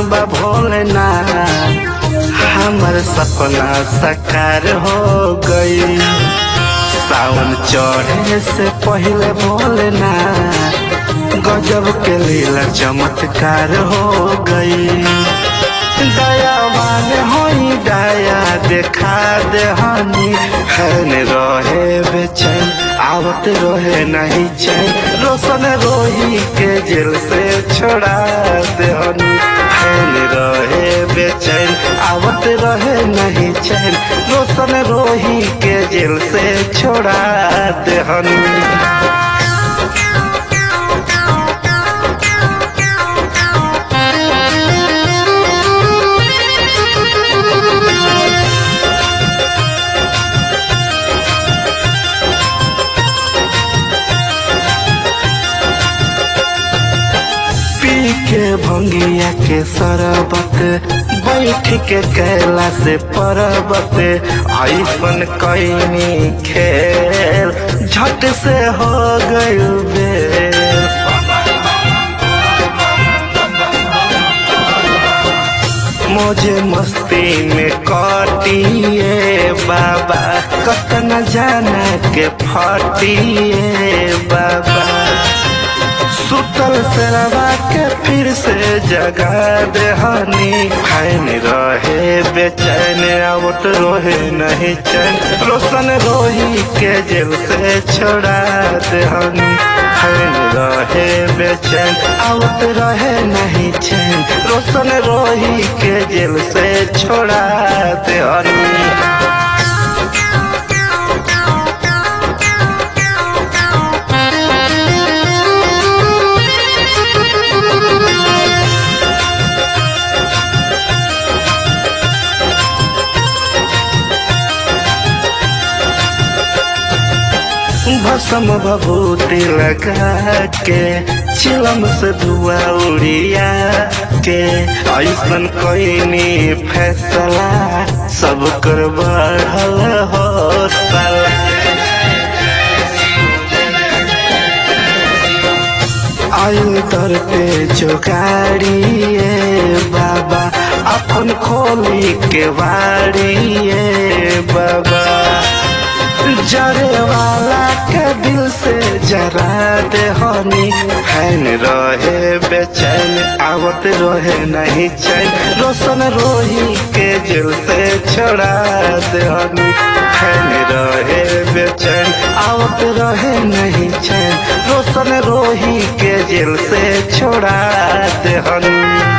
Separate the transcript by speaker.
Speaker 1: बा भोलेनाथ हमर सपना साकार हो गई सावन चढ़े से पहले भोलेनाथ गजब के लीला चमत्कार हो गई दयावान होई दया देखा दे हनी हैन रहे बेचैन आवत रहे नहीं चैन रोशन रोही के जेल से छोड़ा दे हनी हैन रहे बेचैन आवत रहे नहीं चैन रोशन रोही के जेल से छोड़ा दे हनी पी के भंगिया के सरबत बैठ के कैला से परबत ऐसन कैनी खेल झट से हो गई बेल मोजे मस्ती में कटिए बाबा कतन जाना के फटिए बाबा सुतल सेरवा के फिर से जगा दे हनी फैन रहे बेचैन आवत रोहे नहीं चैन रोशन रोही के जेल से छोड़ा दे हनी फैन रहे बेचैन आवत रहे नहीं चैन रोशन रोही के जेल से छोड़ा दे हनी भसम भभूति लगा के चिलम से धुआ उड़िया के ऐसन कोई फैसला सब कर बढ़ल हो साला आयु दर पे जो गाड़िए बाबा अपन खोली के वाड़िए बाबा जरे वाला के दिल से जरा दे हनी फैन रहे बेचैन आवत रहे नहीं चैन रोशन रोही के जेल से छोड़ा दे हनी फैन रहे बेचैन आवत रहे नहीं चैन रोशन रोही के जेल से छोड़ा दे हनी